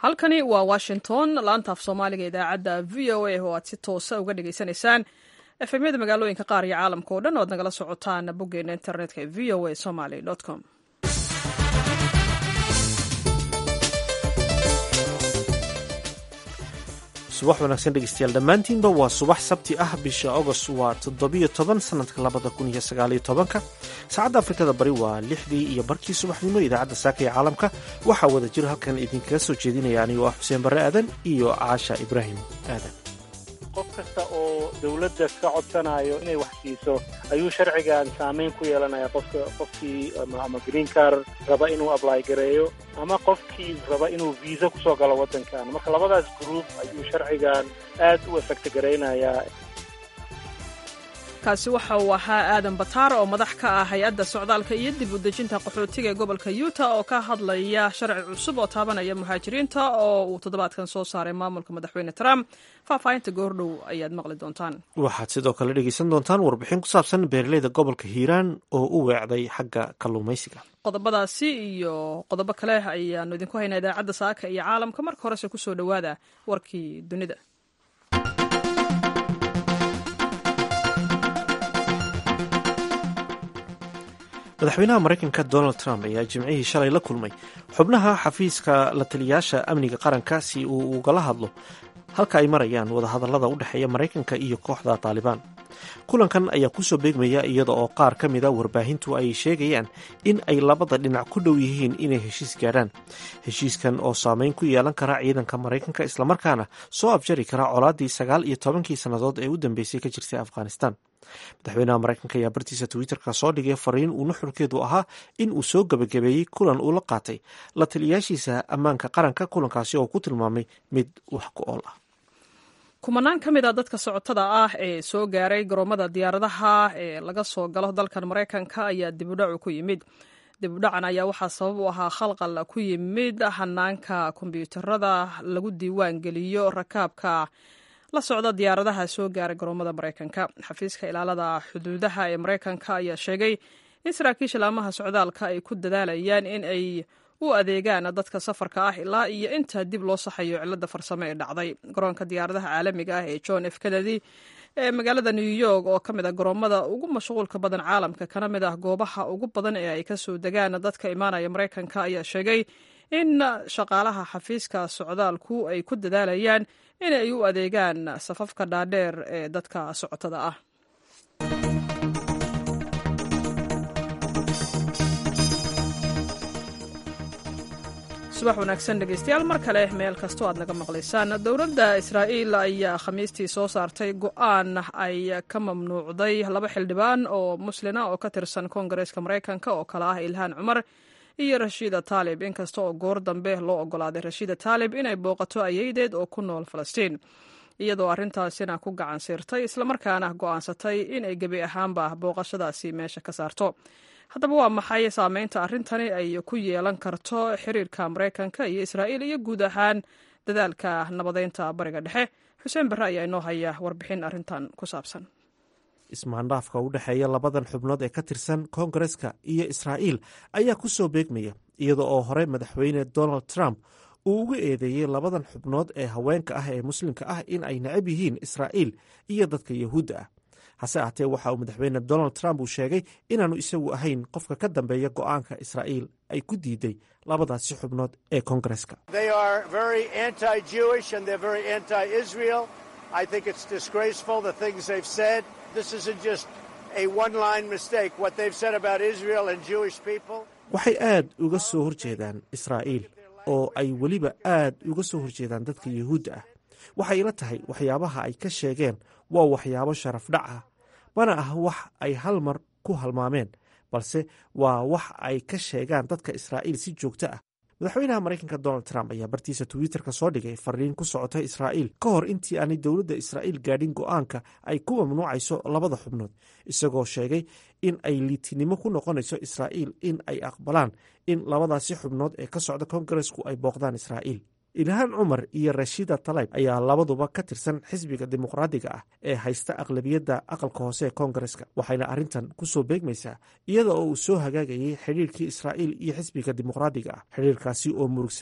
halkani waa washington laantaaf soomaaliga idaacadda v o a oo aad si toosa uga dhagaysanaysaan efemyada magaalooyinka qaar iyo caalamka oo dhan oad nagala socotaan boggeena internetka ee v o a somaly com subax wanaagsan dhegeystayaal dhammaantiinba waa subax sabti ah bisha agost waa toddobiyo toban sanadka labada kun iyo sagaaliyo tobanka saacadda afrikada bari waa lixdii iyo barkii subaxnimo idaacadda saaka ee caalamka waxaa wada jiro halkan idinkaga soo jeedinaya anigoo ah xuseen barre aadan iyo caasha ibraahim aadan qof kasta oo dawladda ka codsanayo inay wax siiso ayuu sharcigan saamayn ku yeelanaya qofka qofkii ama green car raba inuu ably gareeyo ama qofkii raba inuu viisa kusoo galo waddankan marka labadaas group ayuu sharcigan aad u efekta garaynayaa kaasi waxa uu ahaa aadan bataar oo madax ka ah hay-adda socdaalka iyo dib u dejinta qaxootiga ee gobolka yuuta oo ka hadlaya sharci cusub oo taabanaya muhaajiriinta oo uu toddobaadkan soo saaray maamulka madaxweyne trump faahfaahinta goordhow ayaad maqli doontaan waxaad sidoo kale dhegeysan doontaan warbixin ku saabsan beeraleyda gobolka hiiraan oo u weecday xagga kalluumaysiga qodobadaasi iyo qodobo kale ayaanu idinku haynaa idaacadda saaka iyo caalamka marka horese kusoo dhowaada warkii dunida madaxweynaha maraykanka donald trump ayaa jimcihii shalay la kulmay xubnaha xafiiska la taliyayaasha amniga qaranka si uu ugala hadlo halka ay marayaan wadahadallada u dhexeeya maraykanka iyo kooxda taalibaan kulankan ayaa kusoo beegmaya iyada oo qaar ka mida warbaahintu ay sheegayaan in ay labada dhinac ku dhow yihiin inay heshiis gaadhaan heshiiskan oo saameyn ku yeelan kara ciidanka maraykanka islamarkaana soo abjari kara colaadii sagaal iyo tobankii sannadood ee u dambeysay ka jirtay afghanistan madaxweynaha maraykanka ayaa bartiisa twitterka soo dhigay fariin uu nuxurkeedu ahaa in uu soo gebagabeeyey kulan uu la qaatay la taliyayaashiisa ammaanka qaranka kulankaasi oo ku tilmaamay mid wax ku ool ah kumanaan ka mid a dadka socotada ah ee soo gaaray garoomada diyaaradaha ee laga soo galo dalkan maraykanka ayaa dibudhacu ku yimid dibudhacan ayaa waxaa sabab u ahaa khalqal ku yimid hanaanka kombyuutarada lagu diiwaan geliyo rakaabka la socda diyaaradaha soo gaaray garoomada maraykanka xafiiska ilaalada xuduudaha ee maraykanka ayaa sheegay in saraakiisha laamaha socdaalka ay ku dadaalayaan in ay u adeegaan dadka safarka ah ilaa iyo inta dib loo saxayo cilada farsamo ee dhacday garoonka diyaaradaha caalamiga ah ee john f kennedy ee magaalada new york oo ka mid ah garoomada ugu mashquulka badan caalamka kana mid ah goobaha ugu badan ee ay kasoo degaan dadka imaanaya maraykanka ayaa sheegay in shaqaalaha xafiiska socdaalku ay ku dadaalayaan in ay u adeegaan safafka dhaadheer ee dadka socotada ah subax wanaagsan dhegeystayaal mar kale meel kastoo aad naga maqlaysaan dowladda israa'iil ayaa khamiistii soo saartay go-aan ay ka mamnuucday laba xildhibaan oo muslina oo ka tirsan koongareeska maraykanka oo kale ah ilhaan cumar iyo rashiida taalib inkasta oo goor dambe loo ogolaaday rashiida taalib inay booqato ayeydeed oo ku nool falastiin iyadoo arrintaasina ku gacan siirtay islamarkaana go'aansatay inay gebi ahaanba booqashadaasi meesha ka saarto haddaba waa maxay saameynta arrintani ay ku yeelan karto xiriirka maraykanka iyo israa'iil iyo guud ahaan dadaalka nabadeynta bariga dhexe xuseen barre ayaa inoo haya warbixin arrintan ku saabsan ismaandhaafka u dhexeeya labadan xubnood ee ka tirsan koongareska iyo israa'iil ayaa ku soo beegmaya iyada oo hore madaxweyne donald trump uu ugu eedeeyey labadan xubnood ee haweenka ah ee muslimka ah in ay necab yihiin israa'iil iyo dadka yahuudda ah hase ahatee waxa uu madaxweyne donald trump uu sheegay inaanu isagu ahayn qofka ka dambeeya go'aanka israa'iil ay ku diiday labadaasi xubnood ee koongareska waxay aad uga soo horjeedaan israa'iil oo ay weliba aad uga soo horjeedaan dadka yuhuudda ah waxay ila tahay waxyaabaha ay ka sheegeen waa waxyaabo sharaf dhac ah mana ah wax ay hal mar ku halmaameen balse waa wax ay ka sheegaan dadka israa'iil si joogto ah madaxweynaha maraykanka donald trump ayaa bartiisa twitterka soo dhigay fariin ku socota israa'iil ka hor intii aanay dowladda israa'iil gaadhin go'aanka ay ku mamnuucayso labada xubnood isagoo sheegay in ay liitinimo ku noqonayso israa'iil in ay aqbalaan in labadaasi xubnood ee ka socda koongaresku ay booqdaan israa'iil ilhaan cumar iyo rashida talayb ayaa labaduba ka tirsan xisbiga dimuqraadiga ah ee haysta aqlabiyadda aqalka hoose ee koongareska waxayna arrintan ku soo beegmaysaa iyada oo uu soo hagaagayay xidhiirkii israa'iil iyo xisbiga dimuqraadiga ah xidhiirkaasi oo murugsanaa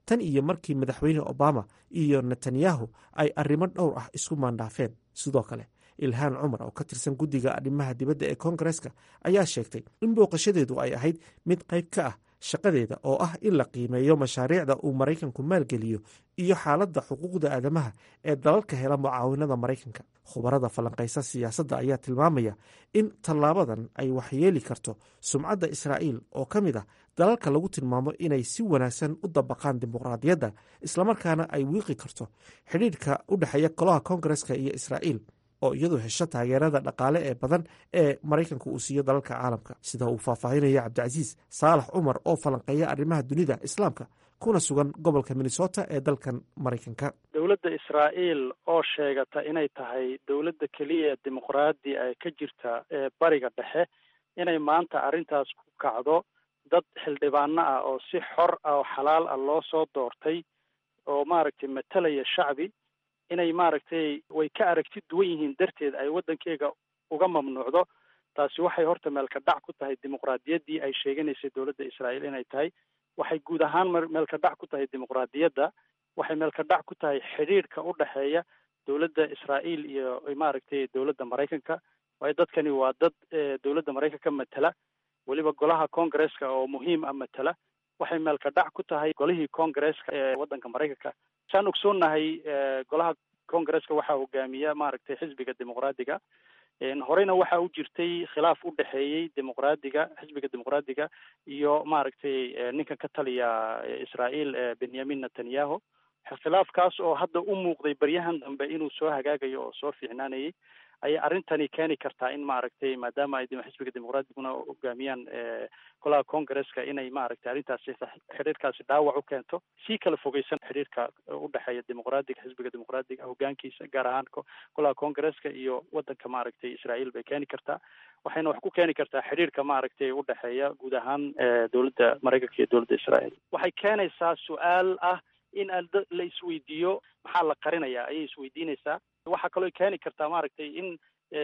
tan iyo markii madaxweyne obama iyo netanyahu ay arrimo dhowr ah isku maandhaafeen sidoo kale ilhaan cumar oo ka tirsan guddiga arrimaha dibadda ee koongareska ayaa sheegtay in booqashadeedu ay ahayd mid qayb ka ah shaqadeeda oo ah in la qiimeeyo mashaariicda uu maraykanku maalgeliyo iyo xaaladda xuquuqda aadamaha ee dalalka hela mucaawinada maraykanka khubarada falanqaysa siyaasadda ayaa tilmaamaya in tallaabadan ay waxyeeli karto sumcadda israa'iil oo ka mid ah dalalka lagu tilmaamo inay si wanaagsan u dabaqaan dimuqraadiyadda islamarkaana ay wiiqi karto xidhiidhka u dhexeeya golaha koongareska iyo israa'iil oo iyadu hesho taageerada dhaqaale ee badan ee maraykanka uu siiyo dalalka caalamka sida uu faahfaahinaya cabdicasiis saalax cumar oo falanqeeya arrimaha dunida islaamka kuna sugan gobolka minnesota ee dalkan maraykanka dowladda israa'iil oo sheegata inay tahay dowladda keliya dimuqraadi ee ka jirta ee bariga dhexe inay maanta arrintaas ku kacdo dad xildhibaano ah oo si xor ah oo xalaal ah loo soo doortay oo maaragtay matalaya shacbi inay maaragtay way ka aragti duwan yihiin darteed ay waddankeega uga mamnuucdo taasi waxay horta meelka dhac ku tahay dimuqraadiyaddii ay sheeganaysay dowladda israa'iil inay tahay waxay guud ahaan meelka dhac ku tahay dimuqraadiyadda waxay meelka dhac ku tahay xidhiidhka u dhexeeya dowladda israa'iil iyo maaragtay dowladda maraykanka waayo dadkani waa dad dowladda maraykanka matala weliba golaha congaresska oo muhiim ah matala waxay meelka dhac ku tahay golihii congaresska ee waddanka maraykanka saan ogsoonnahay golaha congaresska waxaa hogaamiya maaragtay xisbiga dimuqraadiga horeyna waxa u jirtay khilaaf u dhexeeyey dimuqraadiga xisbiga dimuqraadiga iyo maaragtay ninkan ka taliya israa'iil benyamin netanyahu khilaafkaas oo hadda u muuqday baryahan dambe inuu soo hagaagayo oo soo fiicnaanayay ayay arrintani keeni kartaa in maaragtay maadaama ay xisbiga dimuqraadiguna hogaamiyaan golaha congaresska inay maaragtay arrintaasi xidhiirkaasi dhaawac u keento sii kala fogeysan xidhiirka u dhexeeya dimuqraadiga xisbiga dimuqraadiga hogaankiisa gaar ahaan golaha congaresska iyo waddanka maaragtay israa'iil bay keeni kartaa waxayna wax ku keeni kartaa xidhiirka maaragtay u dhexeeya guud ahaan dowladda maraykanka iyo dowladda israa'iil waxay keenaysaa su-aal ah in la isweydiiyo maxaa la qarinayaa ayay isweydiinaysaa waxaa kaloo keeni kartaa maaragtay in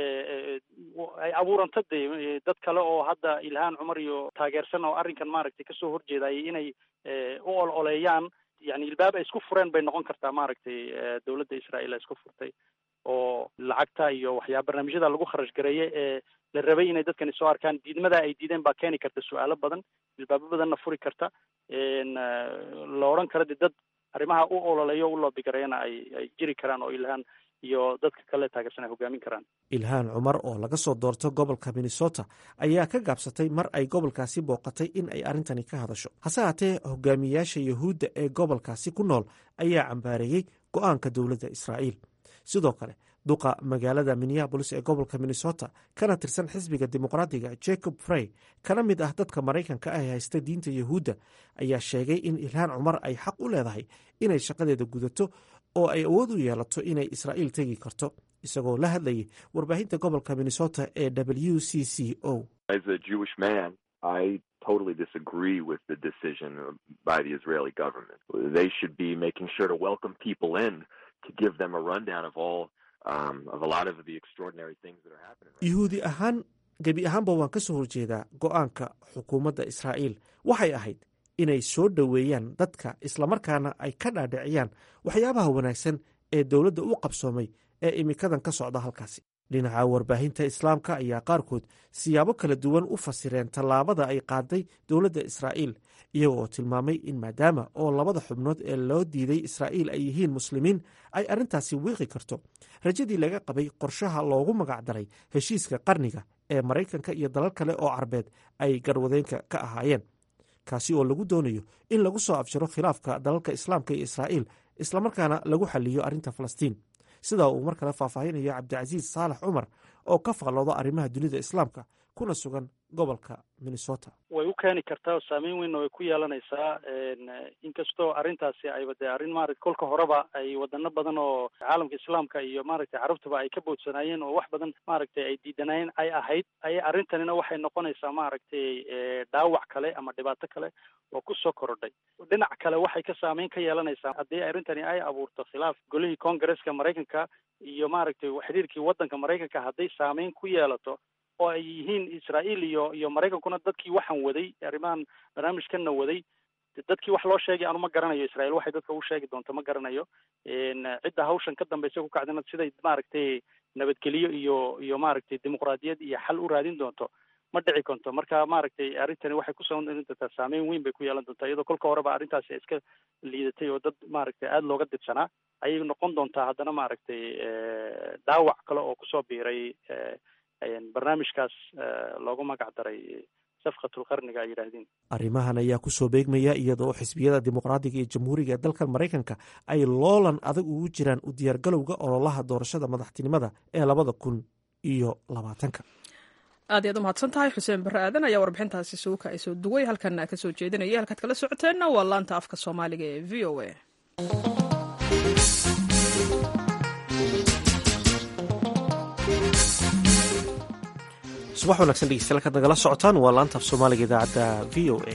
ay abuuranto de dad kale oo hadda ilhaan cumar iyo taageersan oo arrinkan maaragtay kasoo horjeedayay inay u ol oleeyaan yani ilbaab ay isku fureen bay noqon kartaa maaragtay dowladda israa'iil ay isku furtay oo lacagta iyo waxyaa barnaamijyada lagu kharash gareeye ee la rabay inay dadkani soo arkaan diidmada ay diideen baa keeni karta su-aalo badan ilbaabo badanna furi karta la odhan kara de dad arrimaha u ololeeyo u loobigareeyana ay ay jiri karaan oo ilhaan iyo dadka kale taageersan ay hogaamin karaan ilhaan cumar oo laga soo doorto gobolka minnesota ayaa ka gaabsatay mar ay gobolkaasi booqatay in ay arrintani ka hadasho hase haatee hogaamiyayaasha yuhuudda ee gobolkaasi ku nool ayaa cambaareeyey go-aanka dowladda israa'iil sidoo kale duqa magaalada minneabolis ee gobolka minnesota kana tirsan xisbiga dimuqraadiga jacob frey kana mid ah dadka maraykanka ah ee haysta diinta yuhuudda ayaa sheegay in ilhaan cumar ay xaq u leedahay inay shaqadeeda gudato oo ay awood u yeelato inay israa'iil tegi karto isagoo la hadlayay warbaahinta gobolka minnesota ee w c c o I totally disagree with the decision by the Israeli government. They should be making sure to welcome people in to give them a rundown of all um, of a lot of the extraordinary things that are happening. Right yuhuudi ahaan gebi ahaanba waan ka soo horjeedaa go-aanka xukuumadda israa'iil waxay ahayd inay soo dhoweeyaan dadka islamarkaana ay ka dhaadhiciyaan waxyaabaha wanaagsan ee dowladda u qabsoomay ee imikadan ka socda halkaasi dhinaca warbaahinta islaamka ayaa qaarkood siyaabo kala duwan u fasireen tallaabada ay qaaday dowladda israa'iil iyagoo tilmaamay in maadaama oo labada xubnood ee loo diiday israa'iil ay yihiin muslimiin ay arrintaasi wiiqi karto rajadii laga qabay qorshaha loogu magacdaray heshiiska qarniga ee maraykanka iyo dalal kale oo carbeed ay garwadeenka ka ahaayeen kaasi oo lagu doonayo in lagu soo afjaro khilaafka dalalka islaamka iyo israa'iil islamarkaana lagu xaliyo arrinta falastiin sidaa uu mar kale faahfaahinayo cabdicasiis saalax cumar oo ka faqlooda arrimaha dunida islaamka kuna sugan gobolka minnesota way u keeni kartaa oo saameyn weynna way ku yeelanaysaa inkastoo arrintaasi ayba dee arrin maarata kolka horeba ay wadano badan oo caalamka islaamka iyo maaragtay carabtaba ay ka boodsanaayeen oo wax badan maaragtay ay diidanayeen ay ahayd ay arrintanina waxay noqonaysaa maaragtay dhaawac kale ama dhibaato kale oo kusoo korodhay dhinac kale waxay ka saameyn ka yeelanaysaa haddii arrintani ay abuurto khilaaf golihii congaresska maraykanka iyo maaragtay xiriirkii waddanka maraykanka hadday saameyn ku yeelato oo ay yihiin israa'iil iyo iyo maraykankuna dadkii waxaan waday arrimahan barnaamijkanna waday dadkii wax loo sheegay anu ma garanayo israel waxay dadka u sheegi doonto ma garanayo cidda hawshan ka dambaysa ku kacdana siday maaragtay nabadgeliyo iyo iyo maaragtay dimuqraadiyad iyo xal u raadin doonto ma dhici konto marka maaragtay arrintani waxay kusoo doontaa saameyn weyn bay ku yeelan doontaa iyadoo kolka horeba arrintaasi iska liidatay oo dad maaragtay aada looga dibsanaa ayay noqon doontaa haddana maaragtay dhaawac kale oo kusoo biiray barnaamijkaas loogu magac daray safqatulqarniga ay yidhaahdeen arrimahan ayaa kusoo beegmaya iyadoo xisbiyada dimuqraadiga iyo jamhuuriga ee dalkan maraykanka ay loolan adag ugu jiraan u diyaargalowga ololaha doorashada madaxtinimada ee labada kun iyo labaatanka aad iyaad u mahadsan tahay xuseen barre aadan ayaa warbixintaasi suuka ay soo duway halkan ka soo jeedinaya halkaad kala socoteenna waa laanta afka soomaaliga ee v o a subax wanaagsan dhegeystayaal kaad nagala socotaan waa laanta af soomaaliga idaacadda v o a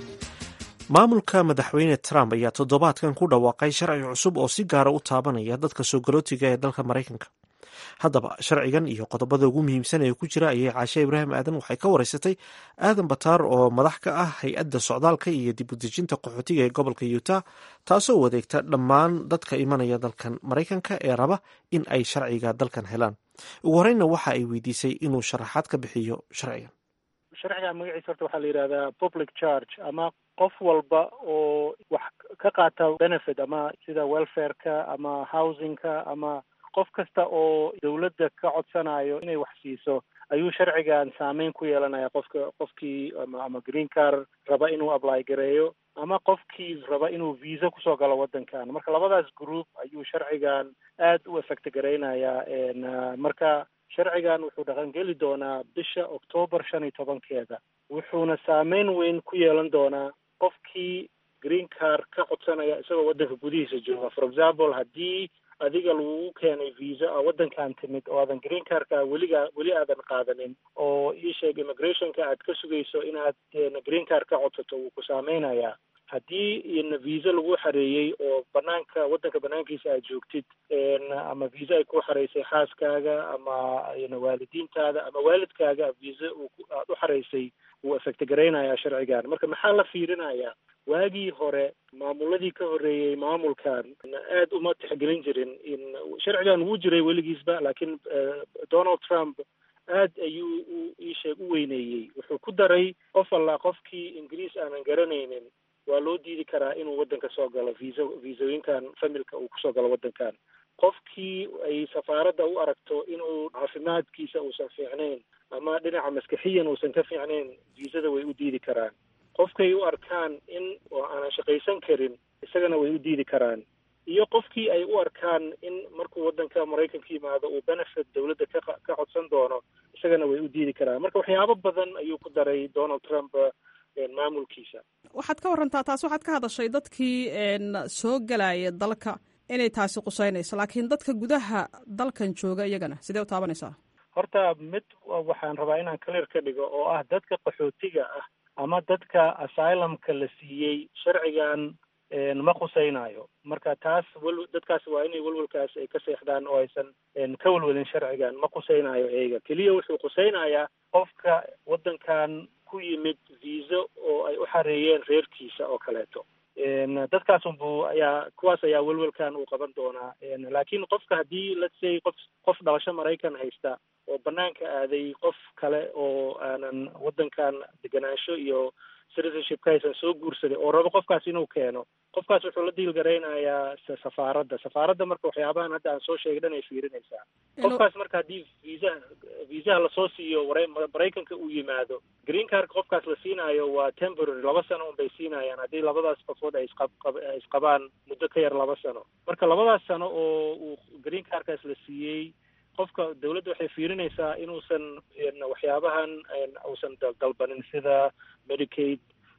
maamulka madaxweyne trump ayaa toddobaadkan ku dhawaaqay sharci cusub oo si gaara u taabanaya dadka soo galootiga ee dalka maraykanka haddaba sharcigan iyo qodobada ugu muhiimsan ee ku jira ayay caashe ibraahim aadan waxay ka wareysatay aadan bataar oo madax ka ah hay-adda socdaalka iyo dib u dejinta qaxootiga ee gobolka utah taasoo wadeegta dhammaan dadka imanaya dalkan maraykanka ee raba in ay sharciga dalkan helaan ugu horreynna waxa ay weydiisay inuu sharaxaad ka bixiyo sharcigan sharcigan magaciisa horta waxaa la yidhahdaa public charge ama qof walba oo wax ka qaata benefit ama sida welfareka ama housingka ama qof kasta oo dawladda ka codsanayo inay wax siiso ayuu sharcigan saameyn ku yeelanaya qofka qofkii ama ama green car raba inuu apply gareeyo ama qofkii raba inuu visa kusoo galo waddankan marka labadaas group ayuu sharcigan aad u effect garaynayaa marka sharcigan wuxuu dhaqangeli doonaa bisha octoobar shan iyo tobankeeda wuxuuna saameyn weyn ku yeelan doonaa qofkii green car ka codsanaya isagoo waddanka gudihiisa jooga for example haddii adiga lagugu keenay visa oo waddankan timid oo aadan green carka weligaa weli aadan qaadanin oo iisheeg immigrationka aad ka sugayso inaad green car ka codsato wuu ku saameynayaa haddii ina visa lagu xareeyey oo banaanka waddanka banaankiisa aad joogtid ama visa ay ku xareysay xaaskaaga ama waalidiintaada ama waalidkaaga visa aad u xareysay wuu effect garaynayaa sharcigan marka maxaa la fiirinayaa waagii hore maamuladii ka horreeyey maamulkan aad uma tixgelin jirin in sharcigan wuu jiray weligiisba laakiin donald trump aad ayuu u iisheeg u weyneeyey wuxuu ku daray qof alla qofkii ingiriis aanan garanaynin waa loo diidi karaa inuu waddanka soo galo visa visooyinkan familka uu kusoo galo waddankan qofkii ay safaaradda u aragto inuu caafimaadkiisa uusan fiicnayn ama dhinaca maskaxiyan uusan ka fiicnayn viisada way u diidi karaan qofkay u arkaan in oo aanan shaqaysan karin isagana way u diidi karaan iyo qofkii ay u arkaan in markuu waddanka maraykanka yimaado uu benefit dawladda ka ka codsan doono isagana way u diidi karaan marka waxyaabo badan ayuu ku daray donald trump maamulkiisa waxaad ka warantaa taas waxaad ka hadashay dadkii soo galaya dalka inay taasi quseynayso laakiin dadka gudaha dalkan jooga iyagana sidee u taabanaysaa horta mid waxaan rabaa inaan clear ka dhigo oo ah dadka qaxootiga ah ama dadka asylumka la siiyey sharcigan ma khusaynayo marka taas wel dadkaas waa inay welwelkaas ay ka seexdaan oo aysan ka welwelin sharcigan ma khusaynayo eega keliya wuxuu khusaynayaa qofka waddankan ku yimid viisa oo ay u xareeyeen reerkiisa oo kaleeto dadkaas unbu ayaa kuwaas ayaa welwelkan uu qaban doonaa laakiin qofka haddii let's say qof qof dhalasho maraykan haysta oo banaanka aaday qof kale oo aanan waddankan deganaansho iyo citizenshipka haysan soo guursaday oo rabo qofkaas inuu keeno qofkaas wuxuu la diilgaraynayaa safaaradda safaaradda marka waxyaabahan hadda aan soo sheegay dhan ay fiirinaysaa qofkaas marka haddii viisaha viisaha lasoo siiyo maraykanka uu yimaado green carka qofkaas la siinaayo waa temporary laba sano un bay siinayaan haddii labadaas qofood ay isqaay isqabaan muddo ka yar laba sano marka labadaas sano oo uu green carkaas la siiyey qofka dawladda waxay fiirinaysaa inuusan waxyaabahan uusan dalbanin sida medicaid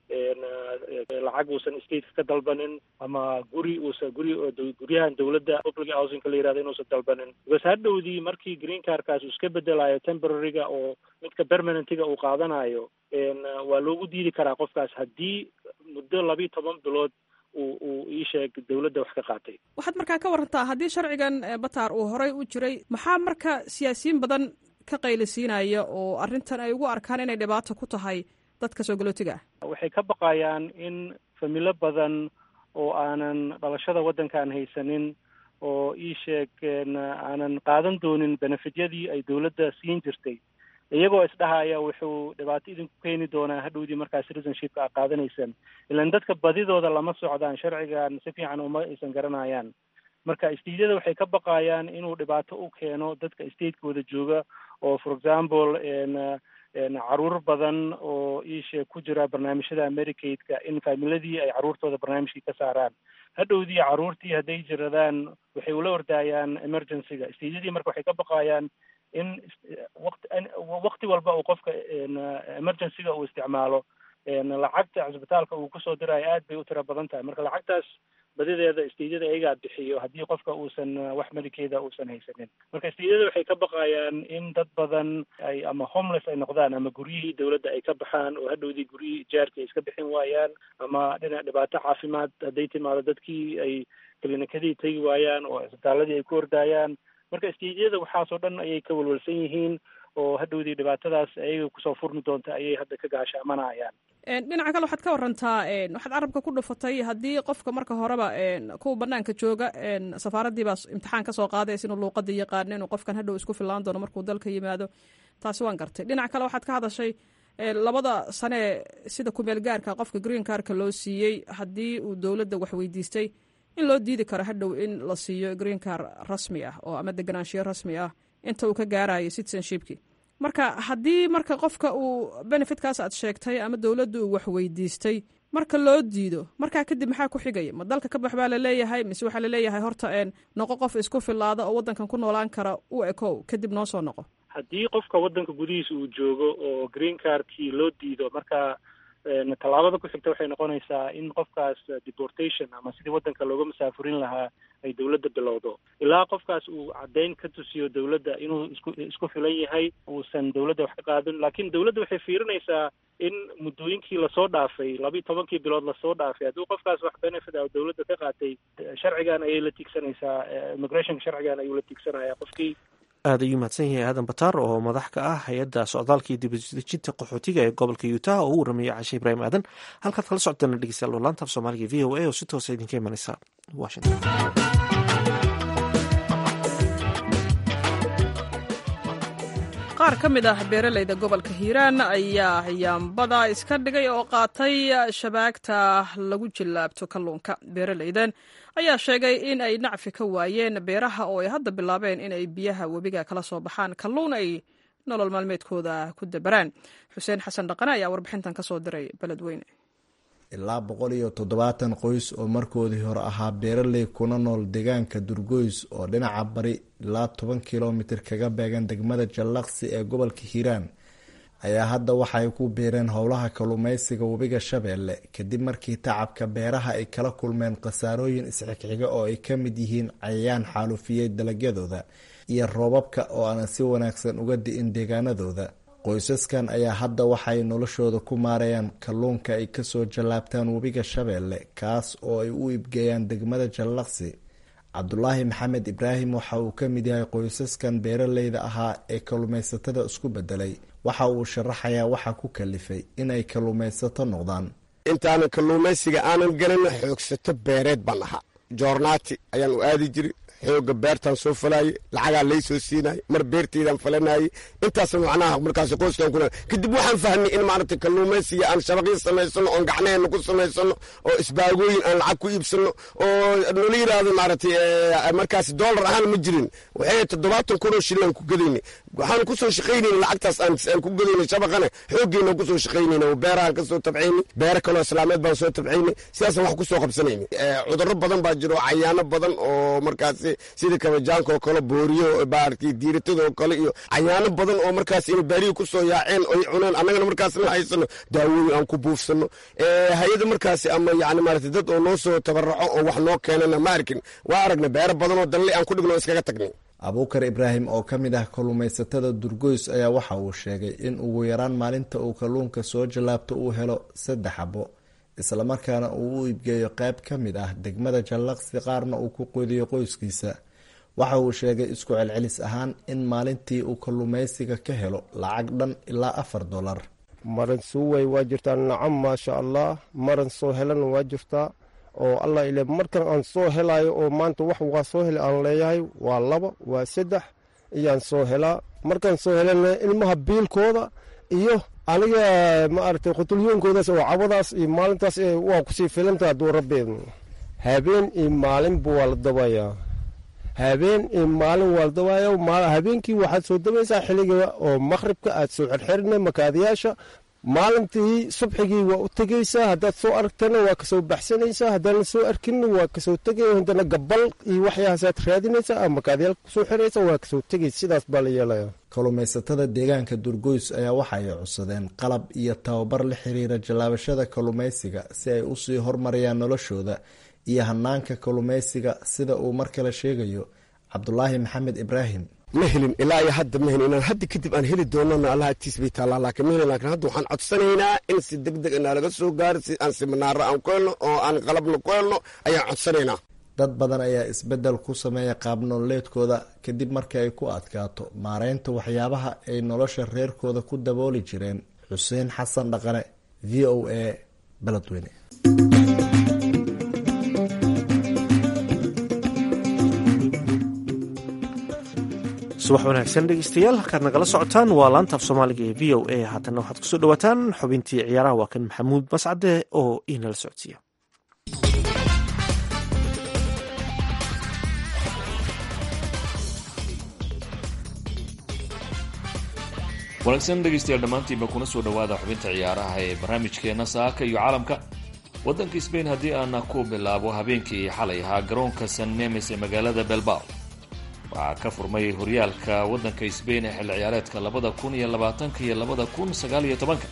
lacag uusan stateka ka dalbanin ama guri uusan guri guryahan dawladda public housingka la yihahdo inuusan dalbanin because hadhowdii markii green carkaas uu iska bedelayo temporaryga oo midka permanentiga uu qaadanayo waa loogu diidi karaa qofkaas haddii muddo labiiyo toban bilood uu uu ii sheeg dawladda wax ka qaatay waxaad markaa ka warantaa haddii sharcigan bataar uu horey u jiray maxaa marka siyaasiyiin badan ka qaylisiinaya oo arrintan ay ugu arkaan inay dhibaato ku tahay dadka soo galootiga ah waxay ka baqayaan in familo badan oo aanan dhalashada waddankaan haysanin oo ii sheeg aanan qaadan doonin benefityadii ay dawladda siin jirtay iyagoo isdhahaya wuxuu dhibaato idinku keeni doonaa hadhowdii markaa citizenshipka a qaadanaysaan ilaan dadka badidooda lama socdaan sharcigan si fiican uma aysan garanayaan marka stateyada waxay ka baqayaan inuu dhibaato u keeno dadka statekooda jooga oo for example caruur badan oo iisheeg ku jira barnaamijyada americaidka in faamiladii ay caruurtooda barnaamijkii ka saaraan hadhowdii caruurtii hadday jiradaan waxay ula ordaayaan emergencyga stateyadii marka waxay ka baqayaan in waqti waqti walba uu qofka emergencyga uu isticmaalo lacagta cisbitaalka uu kusoo diraayo aad bay u tiro badan tahay marka lacagtaas badideeda stateyada ayagaa bixiyo haddii qofka uusan wax melikeeda uusan haysanin marka stateyada waxay ka baqayaan in dad badan ay ama homeless ay noqdaan ama guryihii dawladda ay ka baxaan oo hadhowdii guryihii ijaarkii ay iska bixin waayaan ama dhinac dhibaato caafimaad hadday timaado dadkii ay klinikadii tegi waayaan oo cisbitaaladii ay ku ordaayaan marka stateyada waxaasoo dhan ayay ka welwelsan yihiin oo hadhowdii dhibaatadaas ayaga kusoo furmi doonta ayay hadda ka gaashaamanayaan dhinaca kale waxaad ka warantaa waxaad carabka ku dhufatay haddii qofka marka horeba kuwa banaanka jooga safaaraddii baa imtixaan kasoo qaadaysa inuu luuqadii yaqaano inuu qofkan hadhow isku fillaan doono markuu dalka yimaado taasi waan gartay dhinaca kale waxaad ka hadashay labada sane sida kumeel gaarka qofka green carka loo siiyey haddii uu dowladda wax weydiistay in loo diidi karo hadhow in la siiyo green car rasmi ah oo ama deganaanshiyo rasmi ah inta uu ka gaarayo citizenshipki marka haddii marka qofka uu benefitkaas aad sheegtay ama dowladda uu wax weydiistay marka loo diido markaa kadib maxaa ku xigaya ma dalka ka bax baa laleeyahay mise waxaa laleeyahay horta noqo qof isku filaada oo waddankan ku noolaan kara u ekow kadib noo soo noqo haddii qofka waddanka gudihiisa uu joogo oo green cardkii loo diido marka tallaabada ku xigta waxay noqonaysaa in qofkaas deportation ama sidii waddanka looga masaafurin lahaa ay dawladda bilowdo ilaa qofkaas uu caddayn ka tusiyo dawladda inuu isku isku filan yahay uusan dawladda wax ka qaadin laakiin dawladda waxay fiirinaysaa in muddooyinkii lasoo dhaafay labiiyo tobankii bilood lasoo dhaafay haddii qofkaas wax benefit ah dawladda ka qaatay sharcigan ayay la tiigsanaysaa immigrationka sharcigan ayuu la tiigsanaya qofkii aad ayuu mahadsan yahay aadan bataar oo madax ka ah hay-adda socdaalka iyo dibadejinta qaxootiga ee gobolka utah oo u warrameyay cashe ibraahim aadan halkaad kala socotana dhegeystayaal laanta af soomaaliga v o a oo si toosa idinka imanaysa washington qaar ka mid ah beeraleyda gobolka hiiraan ayaa yaambada iska dhigay oo qaatay shabaagta lagu jillaabto kalluunka beeraleydan ayaa sheegay in ay nacfi ka waayeen beeraha oo ay hadda bilaabeen in ay biyaha webiga kala soo baxaan kalluun ay nolol maalmeedkooda ku dabaraan xuseen xasan dhaqane ayaa warbixintan ka soo diray beledweyne ilaa boqol iyo toddobaatan qoys oo markoodii hore ahaa beeraley kuna nool deegaanka durgoys oo dhinaca bari ilaa toban kilomitir kaga beegan degmada jallaqsi ee gobolka hiiraan ayaa hadda waxaay ku biireen howlaha kalluumeysiga webiga shabeelle kadib markii tacabka beeraha ay kala kulmeen khasaarooyin isxigxiga oo ay ka mid yihiin cayayaan xaalufiyey dalagyadooda iyo roobabka oo aanan si wanaagsan uga di'in deegaanadooda qoysaskan ayaa hadda waxay noloshooda ku maarayaan kalluunka ay kasoo jallaabtaan webiga shabeelle kaas oo ay u ibgeeyaan degmada jallaqsi cabdulaahi maxamed ibraahim waxa uu ka mid yahay qoysaskan beeraleyda ahaa ee kalluumaysatada isku bedelay waxa uu sharaxayaa waxa ku kalifay inay kalluumaysato noqdaan intaanan kalluumaysiga aanan gelin xoogsato beereed baan ahaa joornaati ayaan u aadi jiri xooga beertaan soo falaayey lacagaa lay soo siinayay mar beerteydaan falanayey intaas macnaha markaas qoyskan ku kadib waxaan fahmay in maaragtay kalluumaysiga aan shabaqyo samaysano oon gacnaheenna ku samaysano oo isbaagooyin aan lacag ku iibsano oo nala yidhaahdo maaragtay markaas doolar ahaan ma jirin waxay toddobaatan kun oo shillaan ku gadayna waxaan kusoo shaqaynayna lacagtaas aan ku gadayna shabaqana xooggeena kusoo shaqaynayna oo beerahaan kasoo tabcaynay beero kaloo islaameed baan soo tabcaynay sidaasaan wax kusoo qabsanayna cudurro badan baa jiro cayaano badan oo markaas sida kabajaanka oo kale booriyo baarti diiratada oo kale iyo cayaano badan oo markaas ina baarihi kusoo yaaceen oy cuneen annagana markaas ma haysano daawooyin aan ku buufsano hay-ada markaasi ama yani maarata dad oo noo soo tabaraco oo wax noo keenana ma arkin waa aragna beero badan oo dalle aan ku dhigno iskaga tagnay abuukar ibraahim oo ka mid ah kalluumaysatada durgoys ayaa waxa uu sheegay in ugu yaraan maalinta uu kalluunka soo jallaabto uu helo saddex xabo islamarkaana uu u iibgeeyo qayb ka mid ah degmada jallaqsi qaarna uu ku quudiyo qoyskiisa waxa uu sheegay isku celcelis ahaan in maalintii uu kalluumaysiga ka helo lacag dhan ilaa afar dolar maran suuway waa jirtaa nacam maasha allah maran soo helana waa jirtaa oo allah ile markan aan soo helayo oo maanta wax waa soo hel aan leeyahay waa laba waa saddex iyaan soo helaa markaan soo helana ilmaha biilkooda iyo aniga maaragtay qutulyoonkoodaas oo cabadaas iyo maalintaas waa kusii filanta hadduu rabbeed habeen iyo maalinba waa la dabayaa habeen iyo maalin waa la dabaaya habeenkii waxaad soo dabaysaa xilliga oo maqhribka aad soo xirxirina makaadiyaasha maalintii subxigii waa u tegaysaa haddaad soo aragtana waa kasoo baxsanaysaa haddaan soo arkinna waa kasoo tegay haddana gabal iyo waxyahaasaad raadinaysaa ama makaadiyaal kusoo xiraysa waa kasoo tegaysa sidaas baa la yeelaya kalluumaysatada deegaanka durgoys ayaa waxa ay codsadeen qalab iyo tababar la xiriira jallaabashada kalluumaysiga si ay usii hormariyaan noloshooda iyo hanaanka kalluumaysiga sida uu mar kale sheegayo cabdulaahi maxamed ibraahim ma helin ilaa iyo hadda ma helin inaan hadda kadib aan heli doonana allah agtiis bay taallaa laakiin ma helin laakiin hadda waxaan codsanaynaa in si deg deg inaa laga soo gaaro si aan siminaaro aan ku helno oo aan qalabna ku helno ayaan codsanaynaa dad badan ayaa isbeddel ku sameeya qaabnololeedkooda kadib markii ay ku adkaato maareynta waxyaabaha ay nolosha reerkooda ku dabooli jireen xuseen xasan dhaqane v o a beledweyne subax wanaagsan dhegeystayaal halkaad nagala socotaan waa laantaaf soomaaliga ee v o a haatanna waxaad kusoo dhawaataan xubintii ciyaaraha waa kan maxamuud mascade oo inala socodsiiya wanaagsan dhegaystayaal dhammaantiinba kuna soo dhowaada xubinta ciyaaraha ee barnaamijkeena saaka iyo caalamka waddanka sbain haddii aana ku bilaabo habeenkii xalay ahaa garoonka san memes ee magaalada belbao waxaa ka furmay horyaalka waddanka sbain ee xilli ciyaareedka labada kun iyo labaatanka iyo labada kun sagaal iyo tobanka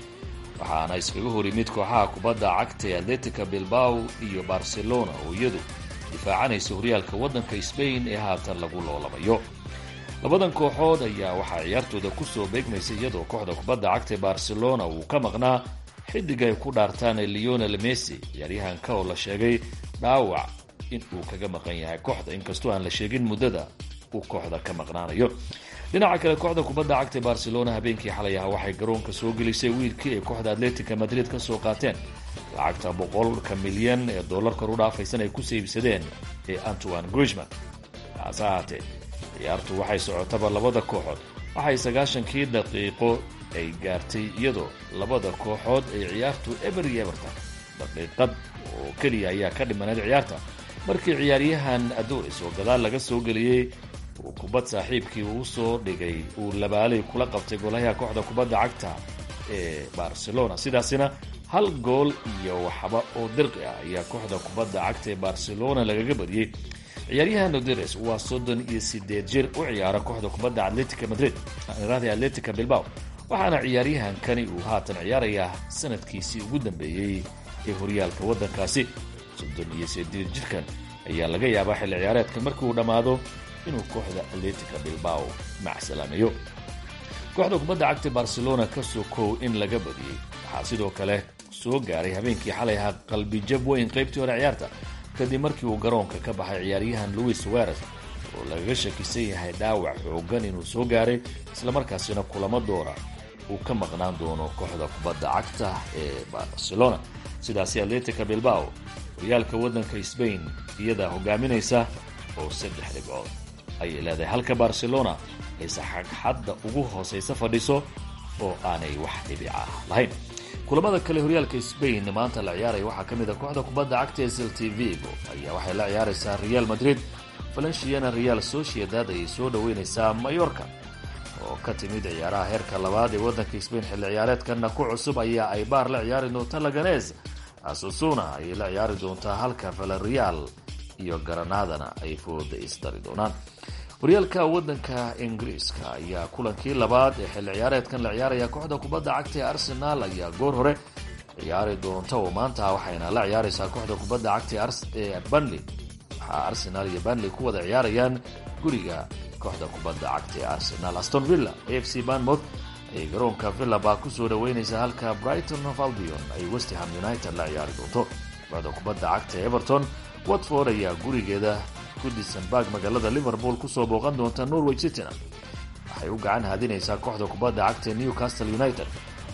waxaana iskaga hor yimid kooxaha kubadda cagta ee atletica bilbao iyo barcelona oo iyadu difaacanaysa horyaalka waddanka sbain ee haatan lagu loolabayo labadan kooxood ayaa waxaa ciyaartooda kusoo beegmaysa iyadoo kooxda kubadda cagta ee barcelona uu ka maqnaa xidig ay ku dhaartaan leonel messi ciyaaryahanka oo la sheegay dhaawac in uu kaga maqan yahay kooxda inkastoo aan la sheegin muddada uu kooxda ka maqnaanayo dhinaca kale kooxda kubadda cagta ee barcelona habeenkii xalay aha waxay garoonka soo gelisay wiilkii ay kooxda atletica madrid ka soo qaateen lacagta boqolka milyan ee doolarkor u dhaafaysan ay kusoo iibsadeen ee antoine grishman taase ahaatee ciyaartu waxay socotaba labada kooxood waxay sagaashankii daqiiqo ay gaartay iyadoo labada kooxood ay ciyaartu eber iyo eberta daqiiqad oo keliya ayaa ka dhimaneed ciyaarta markii ciyaaryahan adoris oo gadaal laga soo geliyey uu kubad saaxiibkii uu soo dhigay uu labaalay kula qabtay golayaha kooxda kubadda cagta ee barcelona sidaasina hal gool iyo waxba oo dirqi ah ayaa kooxda kubadda cagta ee barcelona lagaga badiyey ciyaaryahan oderes waa soddon iyo sideed jir u ciyaara kooxda kubadda atletica madrid raadi atletica bilbao waxaana ciyaaryahankani uu haatan ciyaarayaa sanadkiisii ugu dambeeyey ee horyaalka waddankaasi soddon iyo sideed jirkan ayaa laga yaabaa xilli ciyaareedka markii uu dhammaado inuu kooxda atletica bilbao macsalaameeyo kooxda kubadda cagta barcelona ka sokow in laga badiyey waxaa sidoo kale soo gaaray habeenkii xalay ahaa qalbijab weyn qaybtii hore ciyaarta kadib markii uu garoonka ka baxay ciyaaryahan louis suarez oo lagaga shakisan yahay dhaawac xoogan inuu soo gaaray islamarkaasina kulamo doora uu ka maqnaan doono kooxda kubadda cagta ee barcelona sidaasi atletica bilbao horyaalka waddanka sbain iyadaa hogaaminaysa oo saddex dhibcood ayay leedahay halka barcelona ay saxagxadda ugu hoosaysa fadhiso oo aanay wax dhibica lahayn kulamada kale horyaalka sbain maanta la ciyaaraya waxaa ka mid a kooxda kubadda cagta ee celti vigo ayaa waxay la ciyaaraysaa real madrid valenciana real sociedad ayay soo dhoweynaysaa mayorka oo ka timid ciyaaraha heerka labaad ee waddanka sbain xilli ciyaareedkana ku cusub ayaa ay baar la ciyaari doonta laganes asusuna ayay la ciyaari doontaa halka valerial iyo garanadana ay fooda isdari doonaan horyaalka waddanka ingiriiska ayaa kulankii labaad ee xilli ciyaareedkan la ciyaaraya kooxda kubadda cagta ee arsenal ayaa goor hore ciyaari doonta oo maanta waxayna la ciyaaraysaa kooxda kubadda cagta ee banley waxaa arsenal iyo banley ku wada ciyaarayaan guriga kooxda kubadda cagta ee arsenal aston villa a f c banmouth ayay garoonka villa baa kusoo dhaweynaysaa halka brighton of albion ay westham united la ciyaari doonto kooxda kubadda cagta ee everton watford ayaa gurigeeda goodisonburg magaalada liverpool kusoo booqan doonta norway cityna waxay u gacan haadinaysaa kooxda kubadda cagta newcastle united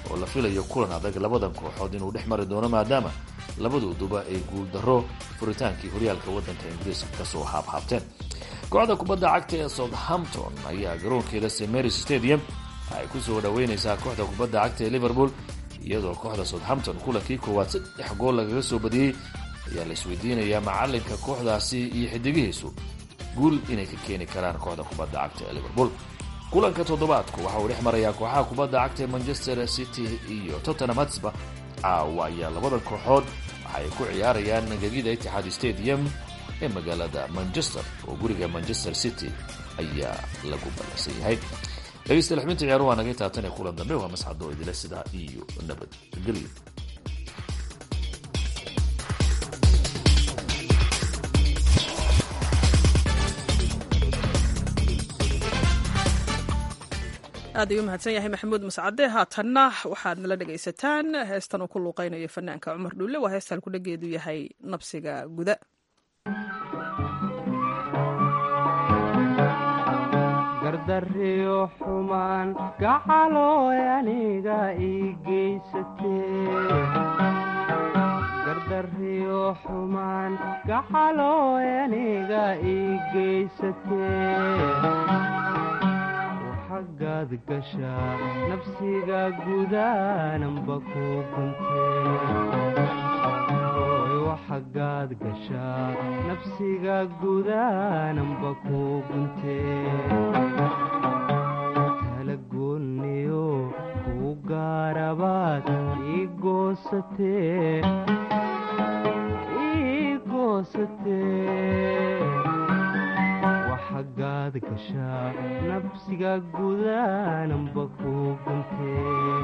oo la filayo kulan adag labadan kooxood inuu dhex mari doono maadaama labadooduba ay guuldarro furitaankii horyaalka waddanka ingiriiska kasoo haabhaabteen kooxda kubadda cagta ee southampton ayaa garoonkeeda st marys stadium ay ku soo dhaweynaysaa kooxda kubadda cagta ee liverpool iyadoo kooxda southampton kulankii koowaad saddex gool lagaga soo badiyey ayaa la isweydiinayaa macalinka kooxdaasi iyo xidigihiisu guul inay ka keeni karaan kooxda kubadda cagta ee liverpool kulanka toddobaadku waxa uu dhex marayaa kooxaha kubadda cagta ee manchester city iyo tottenham hatsba caawa ayaa labadan kooxood waxaay ku ciyaarayaan gegida itixaad stadium ee magaalada manchester oo guriga manchester city ayaa lagu ballansan yahay dhegeystayaal xubinta ciyaaruhu waa naga taabtan ee kulan dambe waa masxadoo idile sidaa iyo nabadgelyo aad ayuu mahadsan yahay maxamuud mascade haatanna waxaad nala dhegaysataan heestan uu ku luuqaynayo fanaanka cumar dhuulle waa heestaan kudhageedu yahay nabsiga guda gardariyo xumaan gacalooy aniga ii geysatee xumaan gacalooy aniga ii geysatee xaggaad gashaa nafsiga gudaananba ku guntee gashaa nafsiga gudaananba ku guntee talagoonniyo kuu gaarabaad ii goosatee ii goosatee xaggaad gashaa nafsiga gudaananba ku guntee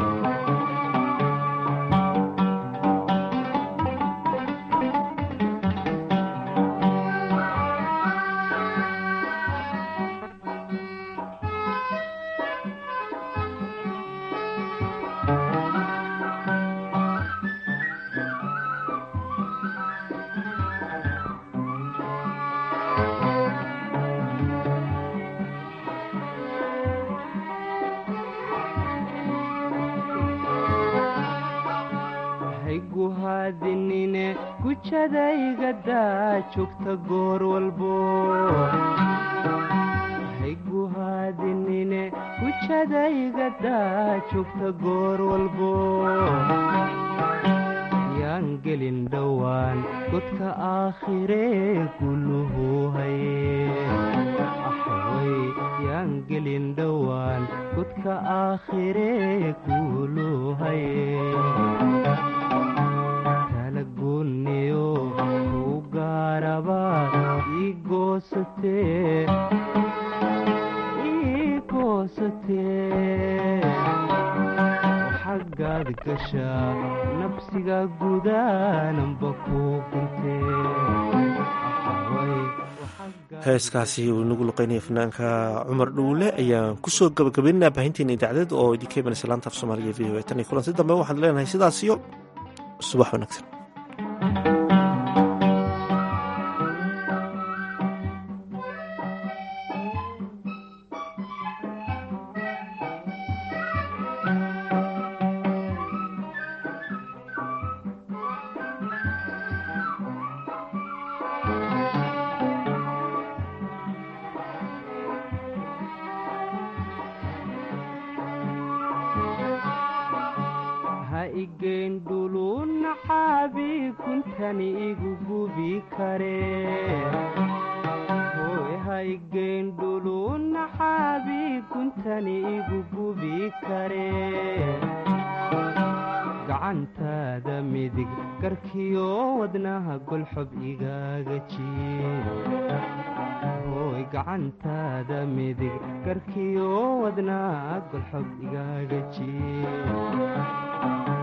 hayguhaadinine gujadaygadaa joogta goor walbo hayguhaadinine gujadaygadaa joogta goor walbo yaan gelin dhowaan godka aakhiree guluhu haye axway yaan gelin dhowaan godka aakhiree gulu haye talagoonniyo kuu gaarabaad ii goosatee ii goosatee xaggaad gashaa nafsiga gudaananba ku heeskaasi uu inagu luqeynaya fanaanka cumar dhuule ayaan kusoo gabagabaynaynaa baahinteena idaacdeed oo idinka imanaysa laanta af soomaaliga v o e tan iyo kulanti dambe waxaan leenahay sidaasiyo subax wanaagsan ha igeen dhuluna xaabi kuntani igu gubi karee hooy ha igeen dhuluna xaabi kuntani igu gubi karee gacantaada midig garkiyo wadnaha golxob igaaga jiye hooy gacantaada midig garkiyo wadnaha golxob igaaga jiye